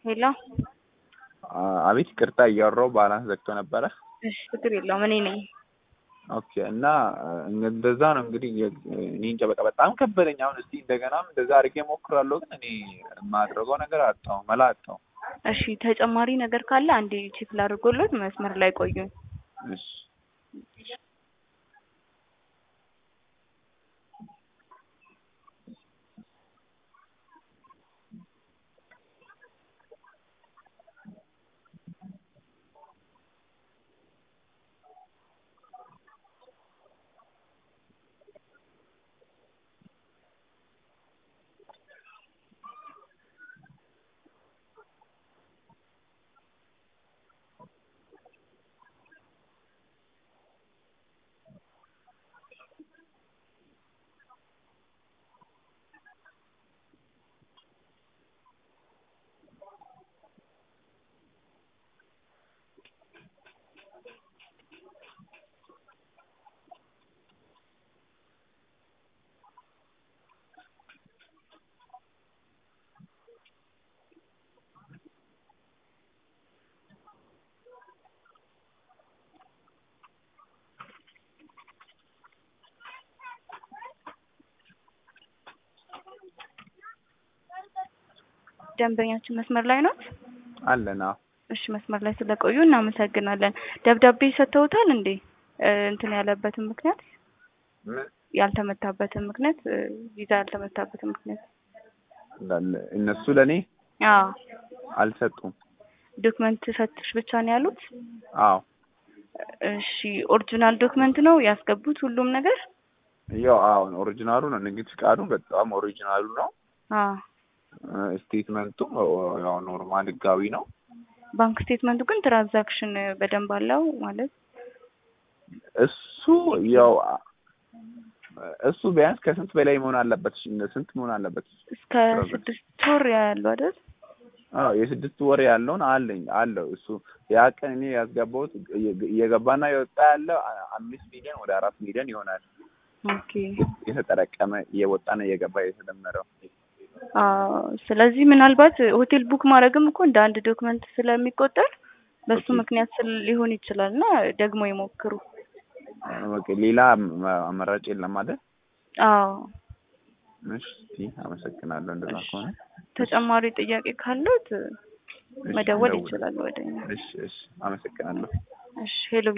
ሄሎ አቤት ይቅርታ እያወራሁ ባላንስ ዘግቶ ነበረ። እሺ ችግር የለውም እኔ ነኝ። ኦኬ እና እንደዛ ነው እንግዲህ እኔ እንጃ በቃ በጣም ከበደኝ። አሁን እስቲ እንደገናም እንደዛ አድርጌ እሞክራለሁ፣ ግን እኔ የማድረገው ነገር አጣሁ፣ መላ አጣሁ። እሺ ተጨማሪ ነገር ካለ አንዴ ቼክ ላድርጎሎት መስመር ላይ ቆዩኝ። እሺ ደንበኛችን መስመር ላይ ነው? አለን። አዎ እሺ መስመር ላይ ስለቆዩ እናመሰግናለን። ደብዳቤ ሰጥተውታል እንዴ? እንትን ያለበትን ምክንያት ምን ያልተመታበትን ምክንያት ቪዛ ያልተመታበትን ምክንያት እንዳለ እነሱ ለእኔ አዎ አልሰጡም። ዶክመንት ሰጥሽ ብቻ ነው ያሉት? አዎ እሺ ኦሪጂናል ዶክመንት ነው ያስገቡት ሁሉም ነገር? ያው አሁን ኦሪጂናሉ ነው ንግድ ፍቃዱ በጣም ኦሪጂናሉ ነው። አዎ ስቴትመንቱም ያው ኖርማል ህጋዊ ነው። ባንክ ስቴትመንቱ ግን ትራንዛክሽን በደንብ አለው ማለት እሱ ያው እሱ ቢያንስ ከስንት በላይ መሆን አለበት? ስንት መሆን አለበት? እስከ ስድስት ወር ያለው አይደል? አዎ የስድስት ወር ያለውን አለኝ አለው እሱ ያ ቀን እኔ ያስገባሁት እየገባና የወጣ ያለው አምስት ሚሊዮን ወደ አራት ሚሊዮን ይሆናል። ኦኬ የተጠረቀመ እየወጣና እየገባ የተደመረው አዎ ስለዚህ ምናልባት ሆቴል ቡክ ማድረግም እኮ እንደ አንድ ዶክመንት ስለሚቆጠር በሱ ምክንያት ስል ሊሆን ይችላል እና ደግሞ ይሞክሩ። ኦኬ ሌላ አማራጭ የለም አይደል? አዎ እሺ አመሰግናለሁ። እንደዛ ከሆነ ተጨማሪ ጥያቄ ካሉት መደወል እደውል- ይችላል ወደኛ። እሺ እሺ አመሰግናለሁ። እሺ ሄሎ